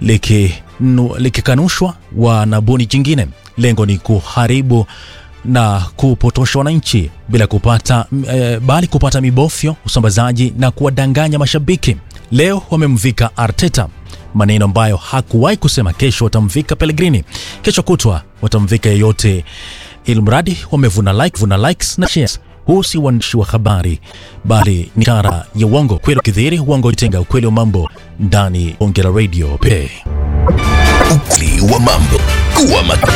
likinu- likikanushwa wanabuni jingine. Lengo ni kuharibu na kupotosha wananchi bila kupata e, bali kupata mibofyo, usambazaji na kuwadanganya mashabiki. Leo wamemvika Arteta maneno ambayo hakuwahi kusema. Kesho watamvika Pellegrini, kesho kutwa watamvika yeyote, ilmradi wamevuna like, vuna likes na shares. Huu si uandishi wa habari bali ni ishara ya uongo. Kweli ukidhihiri, uongo itenga. Ukweli wa mambo ndani Bonge la Radio pe Ukweli wa mambo. Kuwa makini.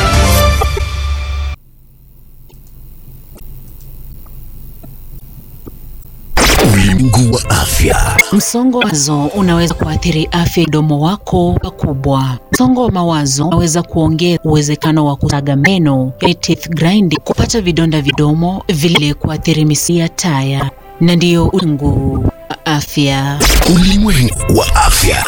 Ulimwengu wa afya. Msongo wa mawazo unaweza kuathiri afya ya mdomo wako pakubwa. Msongo wa mawazo unaweza kuongeza uwezekano wa kusaga meno, yani teeth grinding, kupata vidonda vidomo, vile kuathiri misuli ya taya, na ndiyo ulimwengu wa afya. Ulimwengu wa afya.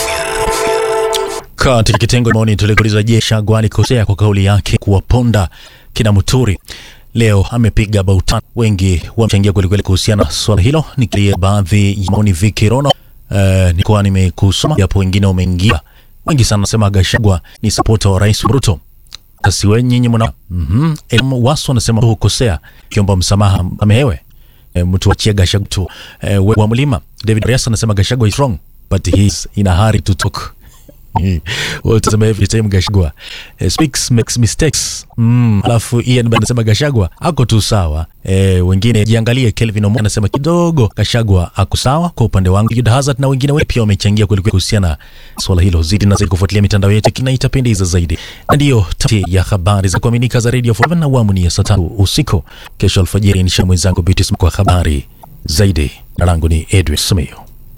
Katika kitengo maoni tulikuuliza, je, Shagwa alikosea kwa kauli yake kuwaponda kina Muturi? Leo amepiga bautan, wengi wamechangia kwelikweli kuhusiana na swala hilo. Nikilia baadhi ya maoni Viki Rono, uh, nilikuwa nimekusoma japo wengine wameingia wengi sana, nasema Gashagwa ni sapota wa Rais Ruto. Sasi we nyinyi mna mhm, Elimu Wasu anasema hukosea, kiomba msamaha amehewe e, mtu achia Gashagwa tu e, we wa mlima. David Rias anasema Gashagwa is wrong but he is in a hurry to talk utasema every time Gashagwa eh, speaks makes mistakes mm. Alafu Ian Band anasema Gashagwa ako tu sawa eh, wengine jiangalie. Kelvin Omo anasema kidogo Gashagwa ako sawa kwa upande wangu. Jude Hazard na wengine wengi pia wamechangia kwelikweli kuhusiana na swala hilo. Zidi na zaidi kufuatilia mitandao yetu kina itapendeza zaidi, na ndiyo tamati ya habari za kuaminika za Radio 4 na awamu ni ya saa tatu usiku. Kesho alfajiri nisha mwenzangu Beatrice kwa habari zaidi. Na langu ni Edwin Sumio.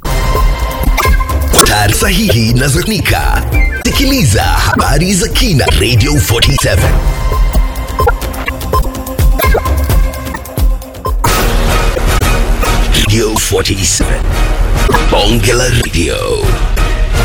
Taarifa sahihi na za kuaminika. Sikiliza habari za kina Radio 47. Radio 47. Bonge la Radio.